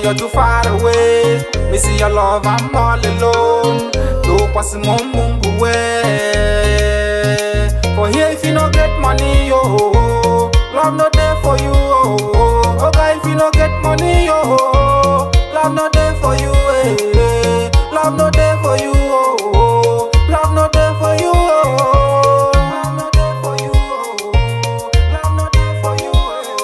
you're too far away. Missing your love, I'm all alone. Do pass mum mum way. For here, if you no get money, yo, love not there for you. Oh, oh guy, if you no get money, yo, love not there for you. Eh. Love not there for you. Oh, love not there for you. Oh, love not there for you. Oh, love not there for you.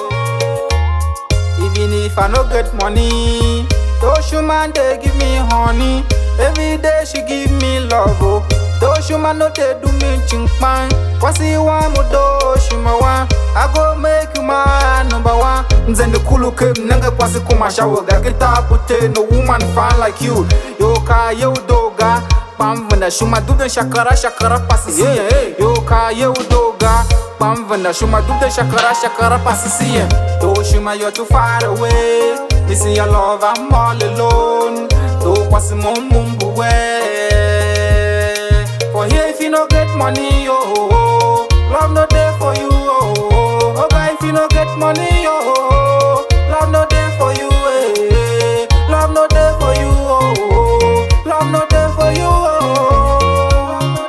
eh. Even if I no get money, those woman they give me honey. Every day she give me love. Oh. Those woman no they do me chinkpan. Kwasi wa mo do shima wa. I go make you my number one. Nzende kulu kem nanga kwasi kuma shawo ga kita pute no woman fine like you. Yo ka yo doga. Pamvanda shuma dudan shakara shakara pasisi. Yeah, yo ka yo doga. Pamvanda shuma dudan shakara shakara pasisi. Do shuma you're too far away. Missing your love, I'm all alone. Do kwasi mum mumbu way. For here, if you no get money, yo, love no there for you. Oh, oh guy, if you no get money, yo, love no there for you. Eh. Love no there for you. Oh, love no there for you. Oh,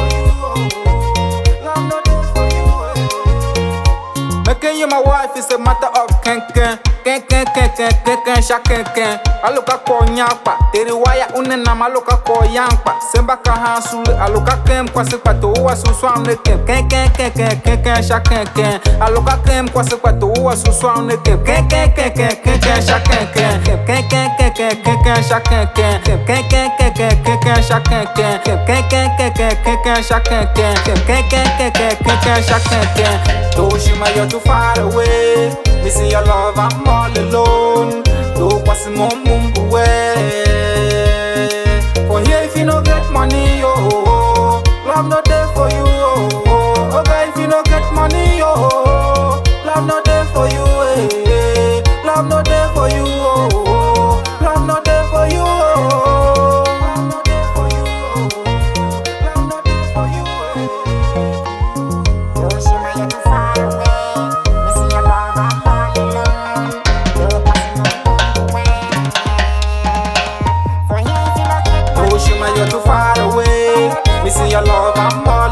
love no there for you. Eh. Making you my wife is a matter of ken ken ken ken ken ken ken ken sha ken ken aluka ko nyakpa teri waya une na maluka ko yankpa semba ka hasul aluka kem kwa se pato wa su swam ne kem ken ken ken ken ken ken sha ken ken aluka kem kwa se pato wa su swam ne kem ken ken ken ken ken ken sha ken ken ken ken ken ken ken ken sha ken ken ken ken ken ken ken ken sha ken ken ken ken ken ken ken ken sha ken ken ken ken ken ken ken ken sha ken ken Toshima, you're too far away. Missing your love, I'm all alone. Do pass mum mum way. For here, if you no get money, yo, love not there for you. Oh, oh guy, if you no get money, yo, love not there for you. Eh. Love not there for you. Oh, love not there for you. Oh, love not there for you. Oh, love not there for you. Eh. Hiroshima, you're too far away. Missing your love, I'm all alone. You're passing my way. For here, if you don't get money, Hiroshima, you're too far away. Missing your love, I'm all